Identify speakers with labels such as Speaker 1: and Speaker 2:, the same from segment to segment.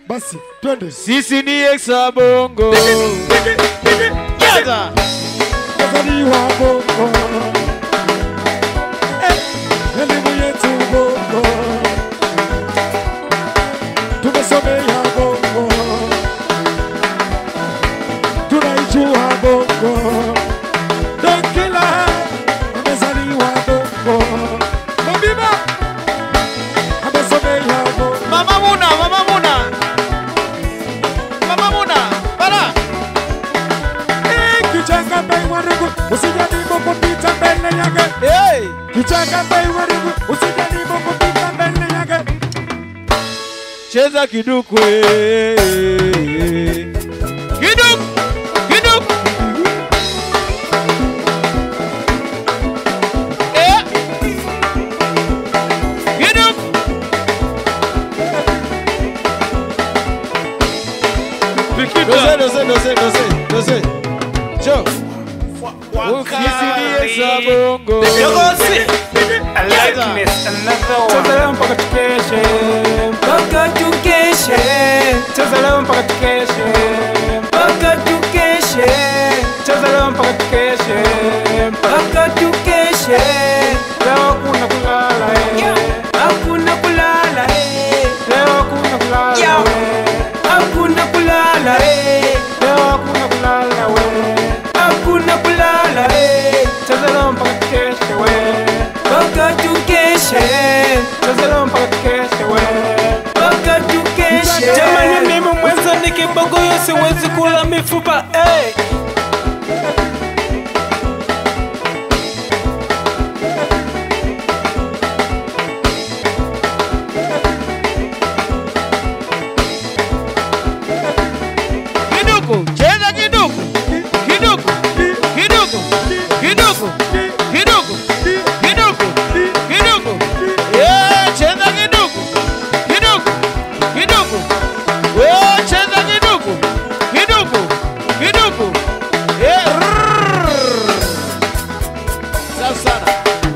Speaker 1: Basi twende.
Speaker 2: Sisi ni Exa Bongo. Jaza.
Speaker 1: Kazaliwa bongo. Eh, elimu yetu bongo. Tumesomea bongo. Tunaijua bongo. Don Kila amezaliwa bongo. Mabiba amesomea bongo.
Speaker 2: Mama Muna, Mama Muna. Mama Muna, para.
Speaker 1: Eh, Kichanga bei waribu, usijaribu kupita mbele yake.
Speaker 2: Hey.
Speaker 1: Kichanga bei waribu, usijaribu kupita mbele yake.
Speaker 2: Cheza kiduku. eh. Kiduku. Kiduku. Eh. Kiduku. Dose, dose, dose, dose, dose. Cho. Sisi ni Exa Bongo.
Speaker 3: Yogosi. I like this. Another one. Cheza leo mpaka tukeshe. Mpaka tukeshe. Cheza leo mpaka tukeshe. Mpaka tukeshe. Cheza leo mpaka tukeshe. Mpaka tukeshe. Leo hakuna kulala eh. Hakuna kulala eh. Leo hakuna kulala eh. Hakuna kulala eh. Leo hakuna kulala we. Hakuna kulala eh. Cheza leo mpaka tukeshe we. Mpaka tukeshe. Cheza leo mpaka tukeshe we. Mpaka tukeshe. Jamani mimi mwenza ni kibogoyo siwezi kula mifupa eh.
Speaker 2: Kiduku, cheza kiduku. Kiduku. Kiduku. Kiduku. Kiduku. Kiduku. Kiduku. Eh, cheza kiduku. Kiduku. Kiduku. Eh, cheza kiduku. Kiduku. Kiduku. Eh, rrrr. Safi sana.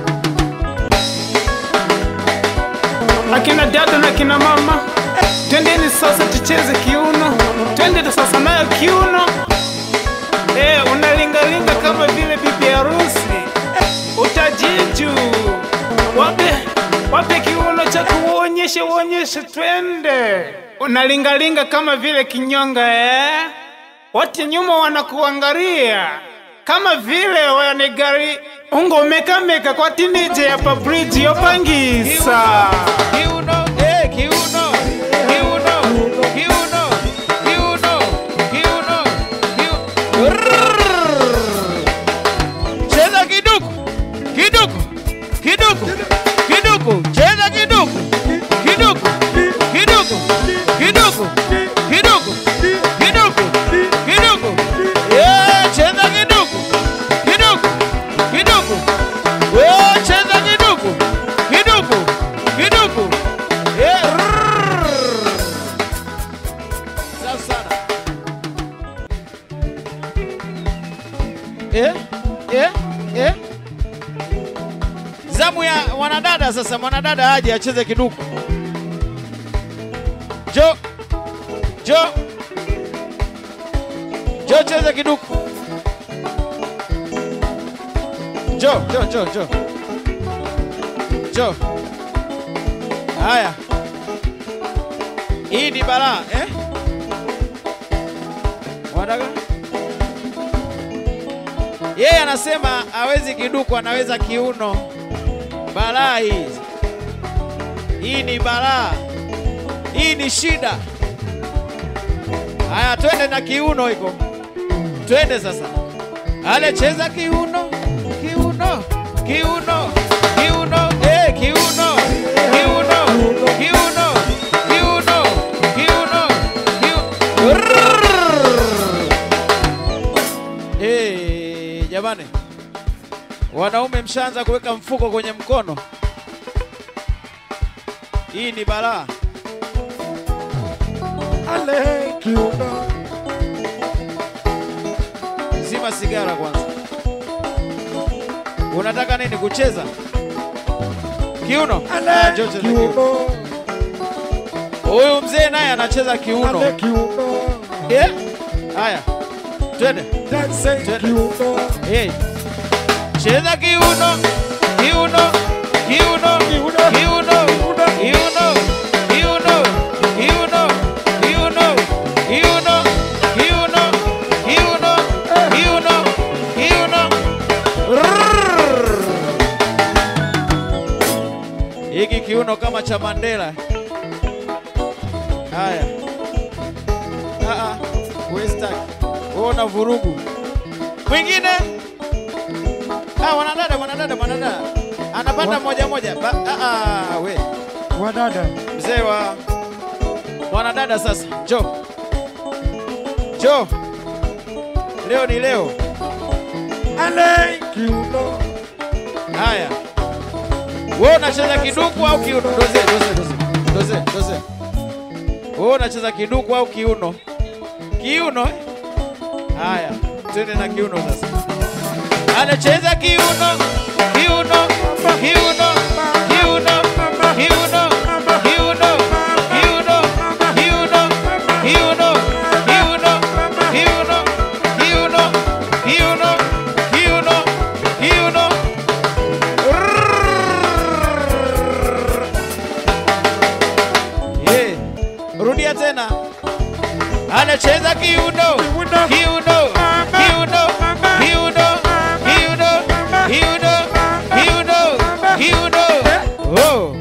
Speaker 3: akina dada na kina mama twendeni sasa tucheze kiuno twende sasa nayo kiuno eh, unalingalinga kama vile bibi harusi eh, utajiju wape wape kiuno cha kuonyeshe uonyeshe twende unalingalinga kama vile kinyonga eh? wote nyuma wanakuangalia kama vile wanigari ungomekameka kwa tinije ya pabriji yopangisa
Speaker 2: Kiuno, eh, kiuno, kiuno, kiuno, kiuno, kiuno, kiu- Rrrr. Cheza kiduku, kiduku, kiduku, kiduku, cheza kiduku, kiduku, kiduku, kiduku, kiduku, kiduku, kiduku. Eh, cheza kiduku, kiduku, kiduku. Eh, cheza kiduku, kiduku, kiduku. Eh, rrrr. Safi sana. Eh, eh, eh. Zamu ya mwanadada sasa, mwanadada aje acheze kiduku. Jo, jo, jo, cheze kiduku. Jo, jo, jo, jo, jo. Haya, hii ni balaa eh? Wanataka yeye anasema hawezi kiduku, anaweza kiuno. Balaa hii, hii ni balaa, hii ni shida. Haya, twende na kiuno iko, twende sasa. Ale, cheza kiuno, kiuno, kiuno, kiuno, eh, kiuno, kiuno, kiuno, kiuno, kiuno, kiuno. Rrrr. Eh, jamani, wanaume mshaanza kuweka mfuko kwenye mkono. Hii ni balaa.
Speaker 1: Ale kiuno.
Speaker 2: Zima sigara kwanza. Unataka nini? Kucheza kiuno? Ah,
Speaker 1: Ale
Speaker 2: njoo cheza kiuno.
Speaker 1: kiuno.
Speaker 2: Huyu mzee naye anacheza kiuno.
Speaker 1: Ale kiuno.
Speaker 2: Eh? Haya. Twende.
Speaker 1: Dance
Speaker 2: Twende.
Speaker 1: kiuno.
Speaker 2: Hey. Cheza kiuno. Kiuno. Kiuno.
Speaker 1: Kiuno.
Speaker 2: Kiuno. Kiuno. Kiuno. Kiuno. Kiuno. Kiuno. Kiuno. Kiuno. Kiuno. Kiuno. Rrrr. Hiki kiuno kama cha Mandela. Haya. Ah ah. Wewe staki. Wewe una vurugu. Mwingine? Ah, wanadada, wanadada, wanadada. Anapanda moja moja. Ba, ah, ah, we.
Speaker 1: Wadada.
Speaker 2: Mzee wa wanadada sasa. Njoo. Njoo. Leo ni leo.
Speaker 1: Ale kiuno.
Speaker 2: Haya. Wewe unacheza kiduku au kiuno? Doze, doze, doze. Doze, doze. Wewe unacheza kiduku au kiuno? Kiuno eh? Haya, twende na kiuno sasa. Anacheza kiuno, kiuno, kiuno, kiuno, kiuno, kiuno, kiuno, kiuno, kiuno, kiuno, kiuno, kiuno, kiuno, kiuno, kiuno. Yeah. Rudia tena. Anacheza kiuno.
Speaker 1: Kiuno.
Speaker 2: Kiuno. Kiuno. Kiuno. Kiuno. Kiuno. Kiuno. Kiuno. Oh.